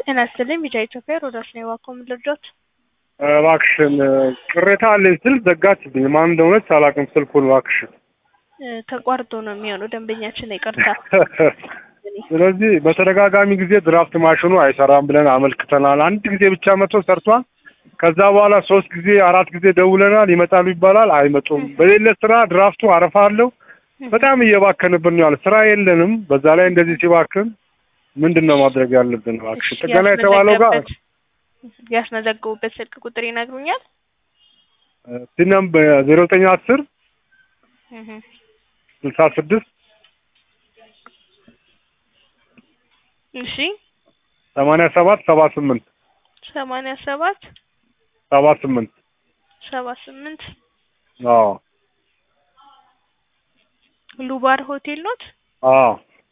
ጤና ይስጥልኝ ቢጫ ኢትዮጵያ ሮዳስ ነው የዋኮም ልርዶት እባክሽን ቅሬታ አለኝ ስል ዘጋችብኝ። ማን እንደሆነች አላውቅም ስልኩን። እባክሽን ተቋርጦ ነው የሚሆነው ደንበኛችን ይቅርታ። ስለዚህ በተደጋጋሚ ጊዜ ድራፍት ማሽኑ አይሰራም ብለን አመልክተናል። አንድ ጊዜ ብቻ መጥቶ ሰርቷል። ከዛ በኋላ ሶስት ጊዜ አራት ጊዜ ደውለናል። ይመጣሉ ይባላል፣ አይመጡም። በሌለ ስራ ድራፍቱ አረፋ አለው። በጣም እየባከንብን ነው ያለ ስራ የለንም። በዛ ላይ እንደዚህ ሲባክን ምንድን ነው ማድረግ ያለብን? እባክሽን ጥገና የተባለው ጋር ያስመዘገቡበት ስልክ ቁጥር ይነግሩኛል? ሲነም ዜሮ ዘጠኝ አስር ስልሳ ስድስት እሺ ሰማንያ ሰባት ሰባ ስምንት ሰማንያ ሰባት ሰባ ስምንት ሰባ ስምንት አዎ ሉባር ሆቴል ኖት? አዎ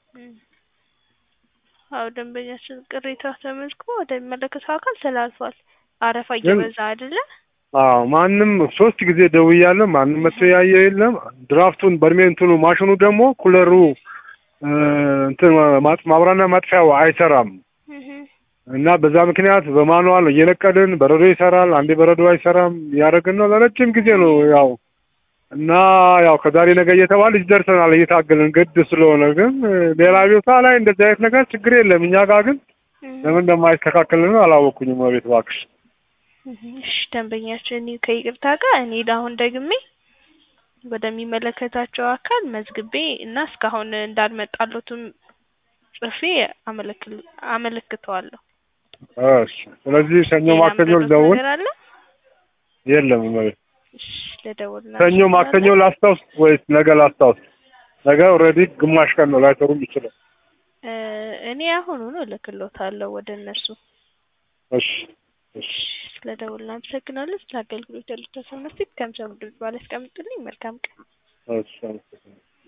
አዎ ደንበኛችን ቅሬታ ተመዝግቦ ወደሚመለከተው አካል ተላልፏል። አረፋ እየበዛ አይደለ? አዎ ማንም ሶስት ጊዜ ደውያለሁ። ማንም መጥቶ ያየ የለም። ድራፍቱን በርሜ እንትኑ ማሽኑ ደግሞ ኩለሩ እንትን ማብራና ማጥፊያው አይሰራም እና በዛ ምክንያት በማኑዋል እየነቀልን በረዶ ይሰራል፣ አንዴ በረዶ አይሰራም እያደረግን ነው ለረጅም ጊዜ ነው ያው እና ያው ከዛሬ ነገ እየተባለ ይደርሰናል እየታገልን ግድ ስለሆነ ግን ሌላ ቦታ ላይ እንደዚህ አይነት ነገር ችግር የለም። እኛ ጋር ግን ለምን እንደማይስተካከልን አላወኩኝም። ቤት እባክሽ። እሺ ደንበኛችን ከይቅርታ ጋር እኔ አሁን ደግሜ ወደሚመለከታቸው አካል መዝግቤ እና እስካሁን እንዳልመጣሉትም ጽፌ አመለክተዋለሁ። እሺ ስለዚህ ሰኞ ማክሰኞ ልደውል? አለ የለም ማለት ለደውልና ሰኞ ማክሰኞ ላስታውስ ወይስ ነገ ላስታውስ? ነገ ኦልሬዲ ግማሽ ቀን ነው ላይሰሩም ይችላል። እኔ አሁኑኑ እልክልዎታለሁ ወደ እነሱ። እሺ እሺ ስለደውልና አመሰግናለሁ። ስለ አገልግሎት ያሉት ተሰምነስቲ ከምሰሙ ድርጅት ባለ ያስቀምጡልኝ። መልካም ቀን። እሺ አመሰግናለሁ።